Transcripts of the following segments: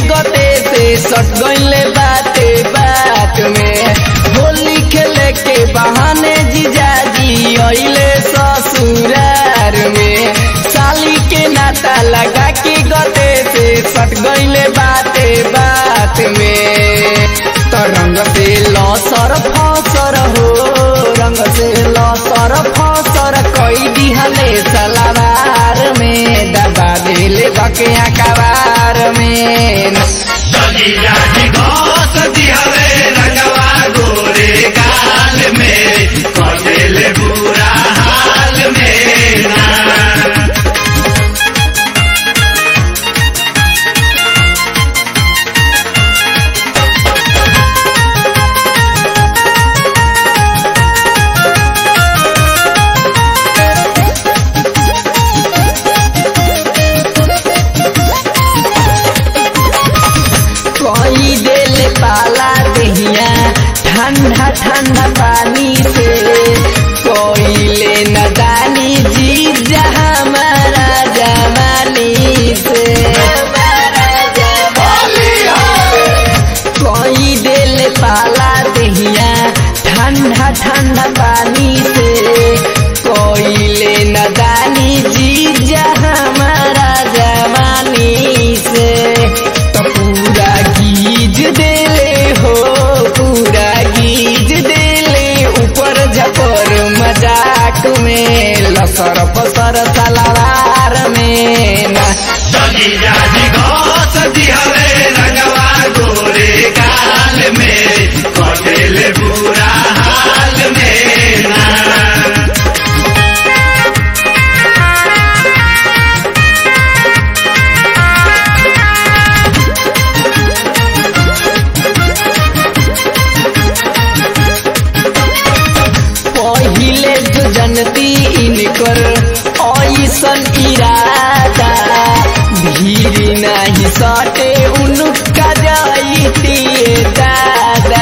गते से सट गईले बाते बात में होली खेले के बहाने जीजाजी अइले ससुरार में साली के नाता लगा के गते से सट गईले बाते बात में तो रंग से लसर फसर हो रंग से लसर फसर कई दिहले सलावार में दबा दिले बके अकबार में सजिया जी घोस दिहले रंगवा गोरे गाल में कटेले बुरा हाल में ना कोई देले पाला दहिया ठंडा ठंडा पानी से कोई ले नदानी जी जहाँ हमारा जमानी से कोई देले पाला दहिया ठंडा ठंडा पानी से कोई ले नदानी जी जहाँ हमारा जवानी से तो पूरा गीज देले हो पूरा गीज देले ऊपर झपर मजाक में लसर पसर सलावार में ना सजिया जी घोस दिहले रंगवा गोरे गाल में कटेले बुरा हाल में ना पहिले जो जनती इनकर ऐसन इरादा भीड़ नहीं सटे उनका जाइती दादा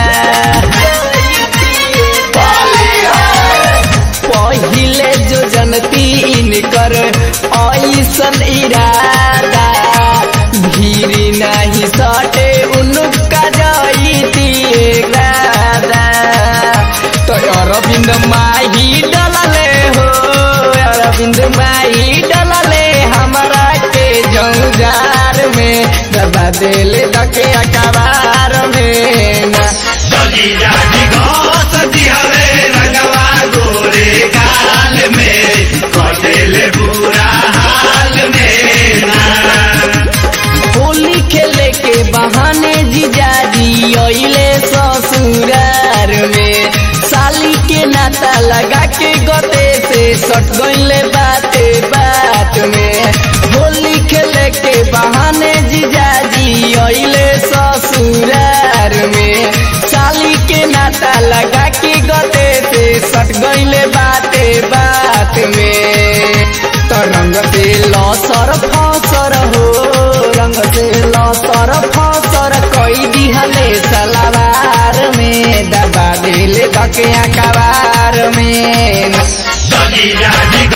पहिले जो जनती इनकर ऐसन इरादा भीड़ नहीं सटे उनका जाइती दादा तो अरविंद माही डलले हो अरविंद माही डलले हमारा के जौजार में दबा देले दके अखबार में ना सजिया जी घोस दिहले रंगवा गोरे गाल में कटेले बुरा हाल में ना होली खेले के बहाने जीजाजी अइले ससुरार में साली के नाता लगा के गते से सट गईले बाते बात में होली खेले के बहाने जीजाजी अइले ससुरार में साली के नाता लगा के गते से सट गईले बाते बात में तो रंग से लसर फसर हो रंग से लसर फसर कई दिहले सलावार में दबा दिले बके अकबार में सजिया